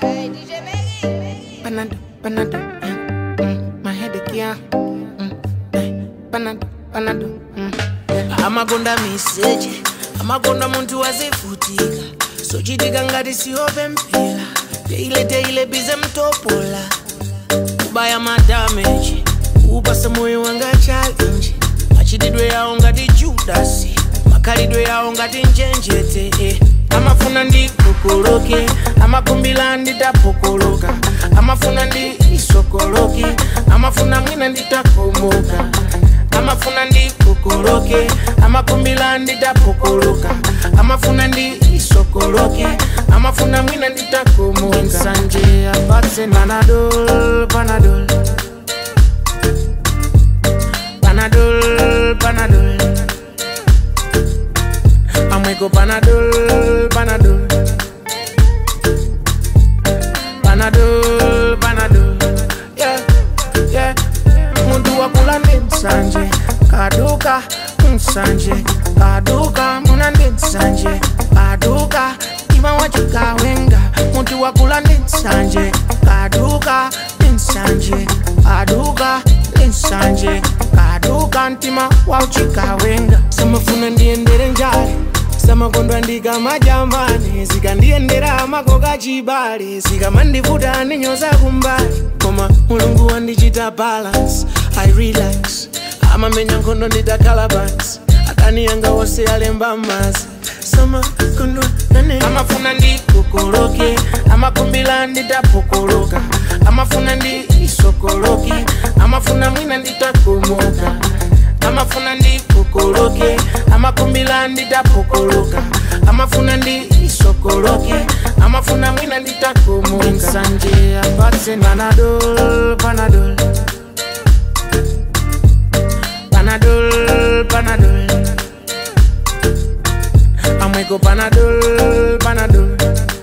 Hey, DJ Maggie. Panado, panado, yeah. Mm, my headache, yeah. Mm, eh, panado, panado, mm, yeah. amagonda meseji amagonda muntu wazivutika sochitika ngati siyope mpira teile teile bize mtopola kubaya madameji upasa moyo wanga challenge machitidwe yawo ngati judasi makhalidwe yawo ngati njenjete eh. amafuna ndikokoloke amakumbila nditapokoloka amafuna ndi isokoloke amafuna mwina nditakomoka amafuna ndikokoloke amakumbila nditapokoloka amafuna ndi isokoloke amafuna mwina nditakomoka nsanje apatse panadol panadol panadol panadol amweko panadol panadol panadol panadol yeah, yeah. muntu wakula ndi nsanje kaduka nsanje kaduka muna ndi nsanje kaduka ima wachikawenga muntu wakula ndi nsanje kaduka ndi nsanje kaduka ndi nsanje kaduka mtima wauchikawenga samafuna ndiyendere njale samakondwa ndikamajambane zikandiyendera makoka chibale zikamandivuta ndinyoza kumbali koma mulungu wandichita balance i relax amamenya nkhondo nditakhala pansi adani yanga wose alemba mazi samakondwa nane amafuna ndikokoloke amakumbila nditapokoloka amafuna ndi isokoloke amafuna mwina nditakomoka amafuna ndikokoloke amakumbila nditapokoloka amafuna ndi isokoloke amafuna mwina nditakomoka nsanje apatse panadol panadol panadol panadol amweko panadol panadol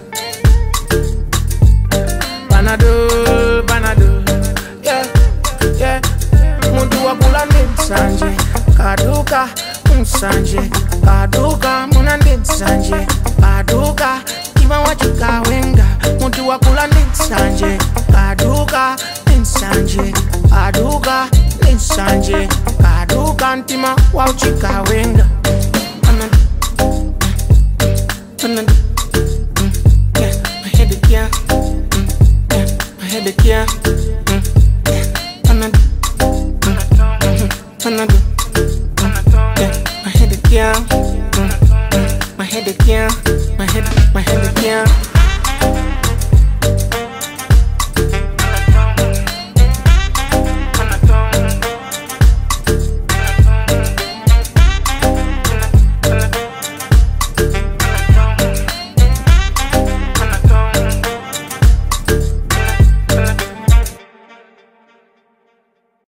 panadol panadol yeah, yeah. muntu wakula ndi nsanje kaduka nsanje kaduka muna ndi nsanje kaduka ima wachikawenga muntu wakula ndi nsanje kaduka ndi nsanje kaduka ndi nsanje kaduka mtima wauchikawenga Panado, panado, mm, yeah, my headache, yeah, mm, yeah, my headache, yeah.